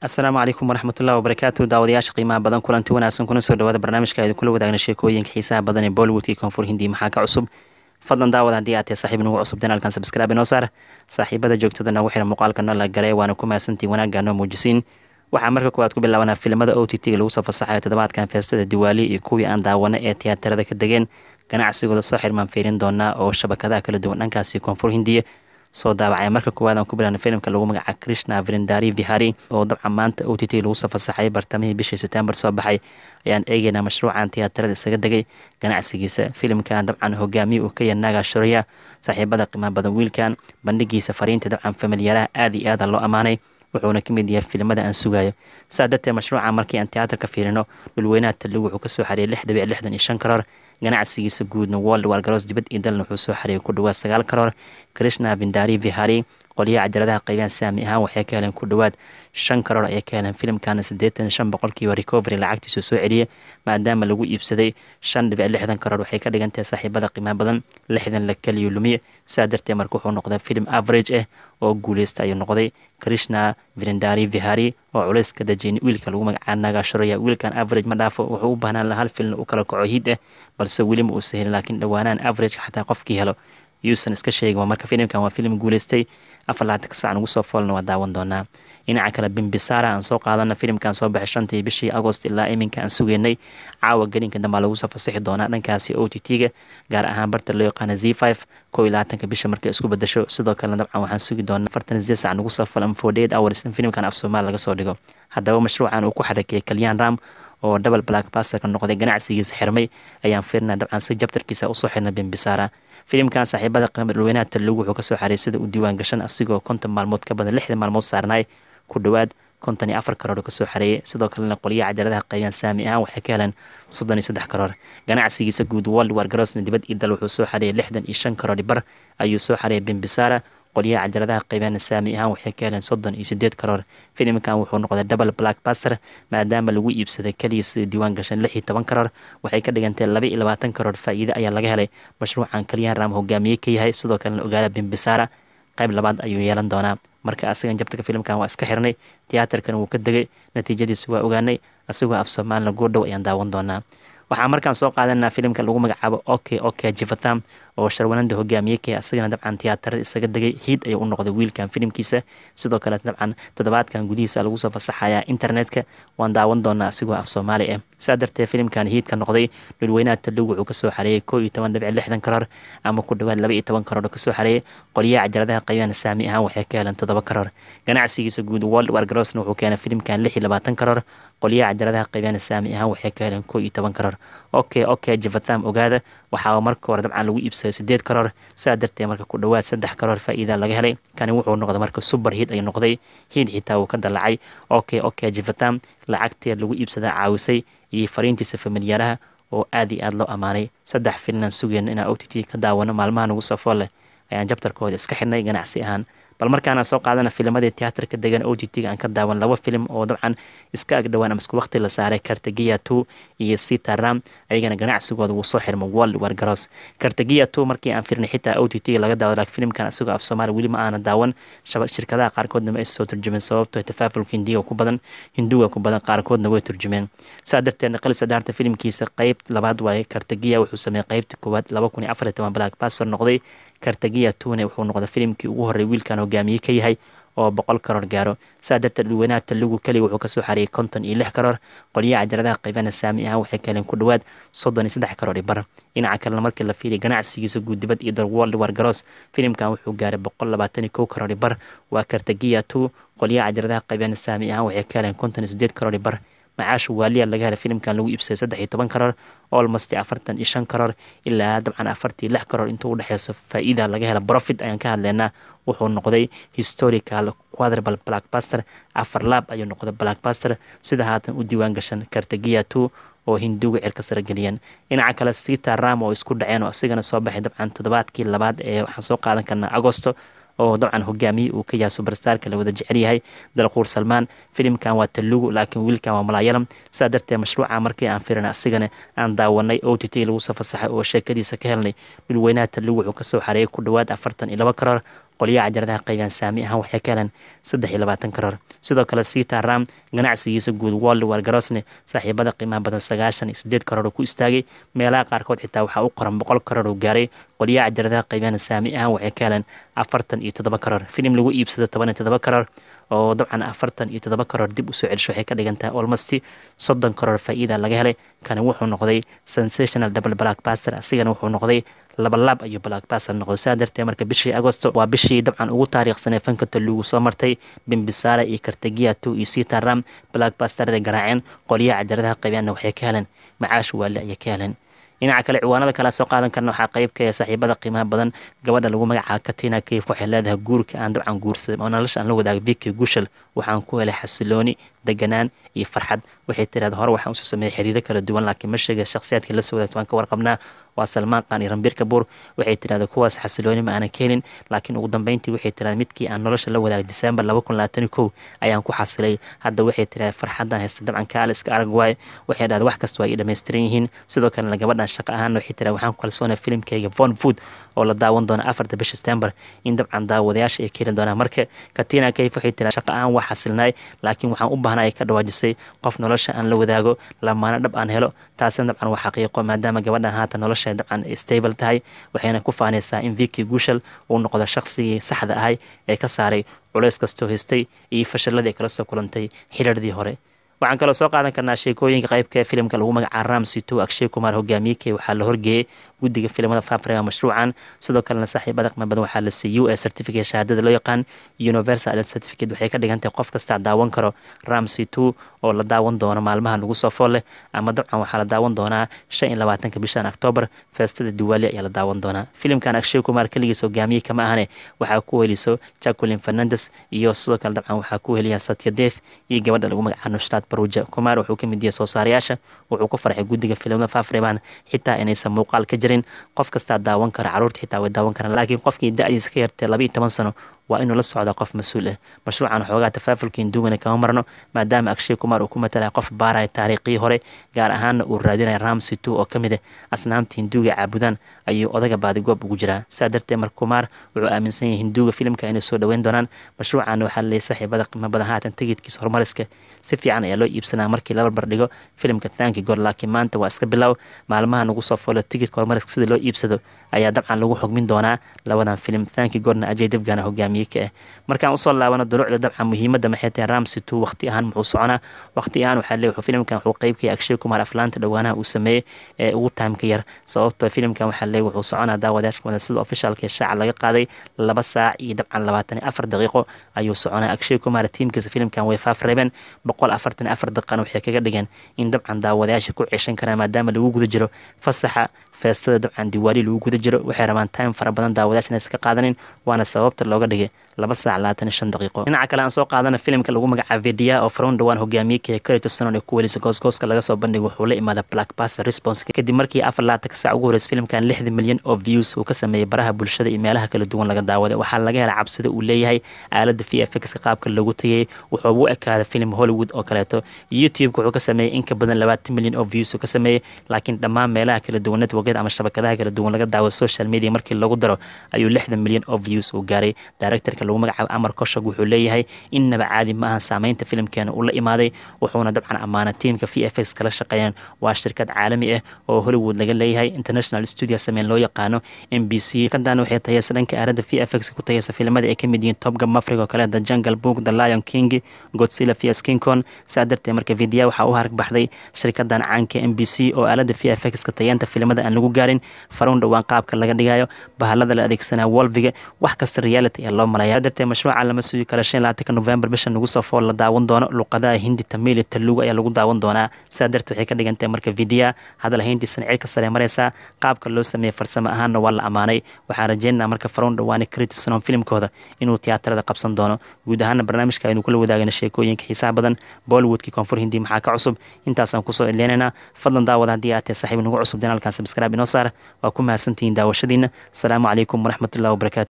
asalaamu calaykum waraxmatullahi wabarakaatu daawadayaasha qiimaha badan kulanti wanaagsan kuna soo dhawaada barnaamijka aydu kula wadaagna sheekooyinka xiisaha badan ee bollywoodkii koonfur hindi maxaa ka cusub fadlan daawad haddii aad tahay saaxiib nagu cusub janaalkan sabskraabe noo saar saaxiibada joogtada nagu xira muuqaalka noo la galay waana ku mahadsantii wanaagga noo muujisiin waxaa marka koowaad ku bilaabanaa filimada o t t-ga lagu soo fasaxayo toddobaadkan feestada diwaali iyo kuwii aan daawana ee tiyaatarada ka degeen ganacsigooda soo xirmaan fiirin doonaa oo shabakadaha kala duwan dhankaasi koonfur hindiya soo daabacay marka koowaad aan ku bilaabna filimka lagu magaca krishna vrindari vihari oo dabcan maanta o t t lagu soo fasaxay bartamihii bishii setembar soo baxay ayaan eegeynaa mashruucan tiyaatarada isaga degay ganacsigiisa filimkan dabcan hogaamiye uu ka yahay naga shuraya saaxiibada qiimaha badan wiilkan bandhigiisa fariinta dabcan familiyaraha aada iyo aada loo ammaanay wuxuuna ka mid yahay filimada aan sugayo saa darteed mashruuca markii aan tiyaatarka fiirino dhulweynaha taligu wuxuu kasoo xariyay lix dhibic lixdan iyo shan karoor ganacsigiisa guudna world wargaroos dibad iyo dalna wuxuu soo xariyay ku dhawaad sagaal karoor krishna vindari vihari qolyaha cajaladaha qaybaan saami ahaan waxay ka heleen ku dhawaad shan karoor ayay ka heleen filimkana siddeetan shan boqolkiiba recovery lacagtiisu soo celiyay maadaama lagu iibsaday shan dhibic lixdan karoor waxay ka dhigan tahay saaxiibada qiimaha badan lixdan la keliyo lumiye saa darteed marka wuxuu noqday filim average ah oo guuleysta ayuu noqday krishna vrindari vihari oo culays ka dajiyay wiilka lagu magacaa nagashuraya wiilkan average ma dhaafo wuxuu u baahnaan laha hal filin u kala kaco hiid ah balse weli ma uusa helin laakiin dhowaanaan averageka xataa qofkii helo yuusan iska sheegin waa marka filimkan waa filim guuleystay afar laatanka sac nugu soo foolna waa daawan doonaa dhinaca kale bimbisara aan soo qaadana filimkan soo baxay shantii bishii agost ilaa iminka aan sugeynay caawa gelinka dambaa lagu soo fasixi doonaa dhankaasi o t t-ga gaar ahaan barta loo yaqaana z five kow iyo labaatanka bisha markay isku bedasho sidoo kalena dabcan waxaan sugi doonaa afartan sideed sac nugu soo fool ama forty eight hours in filimkan af soomaali laga soo dhigo haddaba mashruucan uu ku xarakeeyay kalyan ram oo double black basterka noqday ganacsigiisa xirmay ayaan fiirnaa dabcan si jabtarkiisa usoo xirna bimbisara filimkan saaxiibada qiima dhulweynaha taligu wuxuu kasoo xariyay sida uu diiwaan gashan asigoo konton maalmood ka badan lixdan maalmood saarnaay ku dhowaad konton iyo afar karoor kasoo xareeyay sidoo kalena qolyaha cajaladaha qaybaan saami ahaan waxay ka heleen soddon iyo saddex karoor ganacsigiisa guud world wargarosna dibad iyo dal wuxuu soo xareeyay lixdan iyo shan karoor bar ayuu soo xareeyay bimbisara qolyaha cajaladaha qaybaan saami ahaan waxay ka heleen soddon iyo sideed karoor filimkan wuxuu noqday double black baster maadaama lagu iibsaday keliya sida diiwaan gashan lix iyo toban karoor waxay ka dhigantay laba iyo labaatan karoor faa'iide ayaa laga helay mashruucan kalyan ram hogaamiye ka yahay sidoo kalena ogaada bimbisara qayb labaad ayuu yeelan doonaa marka asagan jabtarka filimkan waa iska xirnay tiyaatarkan wuu ka degay natiijadiisa waa ogaanay asagoo af soomaalina goordhow ayaan daawan doonaa waxaa markaan soo qaadanaa filimka lagu magacaabo oke oke jivatham oo sharwananda hogaamiye kee asagana dabcan tiyaatarada isaga degay hiid ayuu u noqday wiilkan filimkiisa sidoo kale dabcan toddobaadkan gudihiisa lagu soo fasaxayaa internetka waan daawan doonaa asigoo af soomaali ah saa darteed filimkan hiidka noqday dhulweynaha taligu wuxuu kasoo xareeyay koo iyo toban dhibic lixdan karoor ama ku dhawaad laba iyo toban karoor kasoo xareeyay qolyaha cajaladaha qaybaan saami ahaan waxay ka heleen toddoba karoor ganacsigiisa guud world wargarosna wuxuu keenay filimkan lix iyo labaatan karoor qolyaha cajaladaha qaybaan saami ahaan waxay ka heleen koo iyo toban karoor oke oke jivatham ogaada waxaa marka hore dabcan lagu iibsaday sideed karoor saa darteed marka ku dhowaad saddex karoor faa'iida laga helay kani wuxuu noqday marka super hiid ay noqday hiid xitaa uu ka dalacay oke oke jivatham lacagteed lagu iibsadaa caawisay iyo fariintiisa familiyaaraha oo aad iyo aada loo ammaanay saddex filinaan sugeyna inaan o t t ka daawano maalmaha nagu soo fool leh ayaan jabtarkooda iska xirnay ganacsi ahaan bal markaana soo qaadana filamadii tiyaatarka degan o t t-ga aan ka daawan laba filim oo dabcan iska agdhowaan ama isku waqti la saaray kartagiya two iyo sita ram ayagana ganacsigooda wuu soo xirma world wargaros kartagiya two markii aan firnay xitaa o t t laga daawado laakiin filimkan isagoo af soomaali weli ma aana daawan shirkadaha qaarkoodna ma ay soo turjumeen sababtoo tafaafulka hindiga ku badan hinduga ku badan qaarkoodna way turjumeen saa darteedna qalisa dhaarta filimkiisa qeyb labaad waaye kartagiya wuxuu sameeyey qeybta koowaad laba kun iyo afar iyo toban black baster noqday kartagiya tune wuxuu noqday filimkii ugu horrey wiilkan hogaamiye ka yahay oo boqol karoor gaaro saa darteed dhulweynaha taligu keliya wuxuu kasoo xareeyay konton iyo lix karoor qolyaha cajaladaha qaybana saami ahaan waxay ka heleen ku dhowaad soddon iyo saddex karoor bar dhinaca kalena markii la fiiriya ganacsigiisa guud dibad iyo dal world wargaroos filimkan wuxuu gaaray boqol labaatan iyo kow karoor bar waa kartagiya two qolyaha cajaladaha qaybana saami ahaan waxay ka heleen konton iyo sideed karoor bar macaasha waaliya laga helay filimkan lagu iibsaday saddex iyo toban karoor olmost afartan iyo shan karoor ilaa dabcan afartii lix karoor intuu udhexeyso faa-iida laga hela profit ayaan ka hadleynaa wuxuu noqday historical quadrbal blackbaster afar laab ayuu noqday blackbaster sida haatan u diiwaan gashan kartagiya two oo hinduga cirka sare geliyeen dhinaca kale sita ram oo isku dhaceen oo asigana soo baxay dabcan toddobaadkii labaad ee waxaan soo qaadan karnaa agosto oo dabcan hogaamiye uu ka yahay superstarka la wada jecel yahay dalquur salmaan filimkan waa talugu laakiin wiilkan waa malaayalam sidaa darteed mashruuca markii aan firin asigana aan daawanay o t t lagu soo fasaxay oo sheekadiisa ka helnay dhulweynaha talugu wuxuu kasoo xareeyay ku dhowaad afartan iyo laba karoor qolyaha cajaladaha qaybiyaan saami ahaan waxay ka heleen saddex iyo labaatan karoor sidoo kale sita ram ganacsigiisa guud wolli wargarosne saaxiibada qiimaha badan sagaashan iyo sideed karoor ku istaagay meelaha qaarkood xitaa waxaa u qoran boqol karoor uu gaaray qolyaha cajaladaha qaybiyaan saami ahaan waxay ka heleen afartan iyo toddoba karoor filim lagu iibsado toban iyo toddoba karoor oo dabcan afartan iyo toddoba karoor dib usoo celisho waxay ka dhigan tahay olmosti soddon karoor faa'iida laga helay kani wuxuu noqday sensational double black baster asigana wuxuu noqday labalaab ayuu blackbaster noqdo saa darteed marka bishii agosto waa bishii dabcan ugu taariikhsanee fanka taluugu soo martay bimbisara iyo kartagiya two iyo sita ram blackbasterada garaaceen qolyaha cajaladaha qabiyaanna waxay ka heleen macaash waali ayay ka heleen dhinaca kale ciwaanada kale soo qaadan karna waxaa qayb ka saaxiibada qiimaha badan gabadha lagu magacaabo katina kayf waxay leedahay guurka aan dabcan guursaday oo nolosha aan la wadaago viki gushal waxaan ku helay xasilooni deganaan iyo farxad waxay tiraada hore waxaan usoo sameeyey xiriiro kala duwan laakiin ma sheega shakhsiyaadkii la soo wadaagto waan ka warqabnaa waa salmaan qaan iyo rambir kabuur waxay tirahda kuwaas xasilooni ma aanan ka helin laakiin ugu dambeyntii waxay tirahda midkii aan nolosha la wadaagay disembar laba kun labaatan kow ayaan ku xasilay hadda waxay tirahda farxadan haysta dabcan kaaliska arag waaye waxay dhahda wax kasta waa ii dhammaystiran yihiin sidoo kalena gabadhan shaqo ahaan waxay tirahda waxaan ku kalsoonay filimkayga von food oo la daawan doona afarta bisha september in dabcan daawadayaasha ay keeni doonaan marka katina kayf waxay tirahda shaqo ahaan waa xasilnaay laakiin waxaan u baahnaa ay ka dhawaajisay qof nolosha aan la wadaago lamaano dhab aan helo taasina dabcan waa xaqiiqo maadaama gabadhan haatan nolosha dabcan stable tahay waxayna ku faanaysaa in viki gushal uu noqdo shaqsigii saxda ahay ee ka saaray culays kastoo haystay iyo fashalladii ay kala soo kulantay xiriirdii hore waxaan kaloo soo qaadan karnaa sheekooyinka qaybka ee filimka lagu magacaabo ramsi two akshay kumar hogaamiyekey waxaa la horgeeyey guddiga filimada faafrega mashruucan sidoo kalena saaxiibada qiimo badan waxaa la siiyey u s certificate shahaadada loo yaqaan universal adult certificate waxay ka dhigan tahay qof kastaa daawan karo ramsi two oo la daawan doono maalmaha lagu soo fool leh ama dabcan waxaa la daawan doonaa shan iyo labaatanka bishan octoobar feestada diwaali ayaa la daawan doonaa filimkan akshay kumar keligiis hogaamiye kama ahane waxaa ku heliso jacquelin fernandes iyo sidoo kale dabcan waxaa ku heliya satya def iyo gabadha lagu magacaabo nushraad baruja kumar wuxuu ka mid yahay soo saarayaasha wuxuu ku farxay guddiga filimada faafreban xitaa inaysan muuqaal ka jirin qof kastaa daawan kara caruurta xitaa way daawan karaan laakiin qofkii da-diisa ka yartay laba iyo toban sano waa inuu la socdaa qof mas-uul ah mashruucan xoogaa tafaafulkiin duugana kama marno maadaama akshay kumar uu ku matalaya qof baaraya taariikhii hore gaar ahaana uu raadinaya ramsi two oo ka mid ah asnaamta hinduuga caabudaan ayuu odaga baadigoob ugu jiraa saa darteed mar kumar wuxuu aaminsan yahay hinduuga filimka inay soo dhoweyn doonaan mashruucan waxaa laleeyay saaxiibada qiimo badan haatan tigidkiisa horumariska si fiican ayaa loo iibsanaa markii la barbar dhigo filimka tanki gor laakiin maanta waa iska bilow maalmaha nagu soo foolo tigidka horumariska sida loo iibsado ayaa dabcan lagu xugmin doonaa labadan filim tanki gorna ajay debgana hogaamiye ka ah markaan usoo laabano dulucda dabcan muhiimadda maxay tahay ramsi two waqti ahaan muxuu soconaa waqti ahaan waxaa leeyahay filimkan wuxuu qeybkaya akshay kumar aflaanta dhowaanaha uu sameeyey ee ugu taamka yar sababtoo filimkan waxaa leeyahay wuxuu soconaa daawadayaashka wada sida ofishaalka shaaca laga qaaday laba saac iyo dabcan labaatan iyo afar daqiiqo ayuu soconaa akshay kumar tiimkiisa filimkan way faaf reebeen boqol afartan afar daqiiqana waxay kaga dhigeen in dabcan daawadayaasha ku ceshan karaan maadaama lagu guda jiro fasaxa feestada dabcan diwaali lagu guda jiro waxay rabaan time fara badan daawadayaashana iska qaadanin waana sababta looga dhigay laba saac labaatan iyo shan daqiiqo dhinaca kale aan soo qaadana filimka lagu magacaabo vidia oo faroon dhawaan hogaamiye kaya karito sanon ee ku welisa goosgooska laga soo bandhigay wuxuu la imaada blackbuster response kadib markii afar laatanka saac ugu horeysa filimkan lixda milyan oo views uu ka sameeyey baraha bulshada iyo meelaha kala duwan laga daawaday waxaa laga helay cabsida uu leeyahay aalada v f x qaabka loogu tegay wuxuu u ekaaday filim hollywood oo kaleeto youtube-ka wuxuu ka sameeyey in ka badan labaatan milyan oo views uu ka sameeyey laakiin dhammaan meelaha kala duwan networkyada ama shabakadaha kala duwan laga daawo social media markii lagu daro ayuu lixdan milyan oo views uu gaaray directorka lagu magacaabo amar koshog wuxuu leeyahay innaba caadi ma ahan saameynta filimkeena uu la imaaday wuxuuna dabcan ammaana tiimka v f x kala shaqeeyaan waa shirkad caalami ah oo hollywood laga leeyahay international studio sameyn loo yaqaano m b c kadan waxay tayeysa dhanka aaradda v f x ku tayeysa filimada ay ka mid yihiin topga mafrig oo kale the jungle book the lion king godzilla vs king kong saa darteed marka vidiya waxaa u harag baxday shirkadan caanka m b c oo aalada v f x ka tayeenta filimada aan lagu gaarin faruun dhowaan qaabka laga dhigayo bahalada la adeegsanaya wolviga wax kasta reality ee loo malaya darteed mashruuca lama sugi karo shan labaatanka november bisha nagu soo fool la daawan doono luqadaha hindi tamil iyo talugu ayaa lagu daawan doonaa saa darteed waxay ka dhigantahay marka vidiya hadal hayntiisana cirka sare mareysaa qaabka loo sameeyey farsamo ahaanna waa la ammaanay waxaan rajeynaa marka faruun dhawaane critisonon filimkooda inuu tiyaatarada qabsan doono guud ahaana barnaamijka aynu kula wadaagana sheekooyinka xiisaha badan bollywoodkii koonfur hindi maxaa ka cusub intaasaan kusoo eleenaynaa fadlan daawada haddii aad tahay saaxiib nagu cusub janaalkan sabskraaib inoo saar waa ku mahadsantihiin daawashadiina asalaamu calaykum waraxmatullahi wabarakatu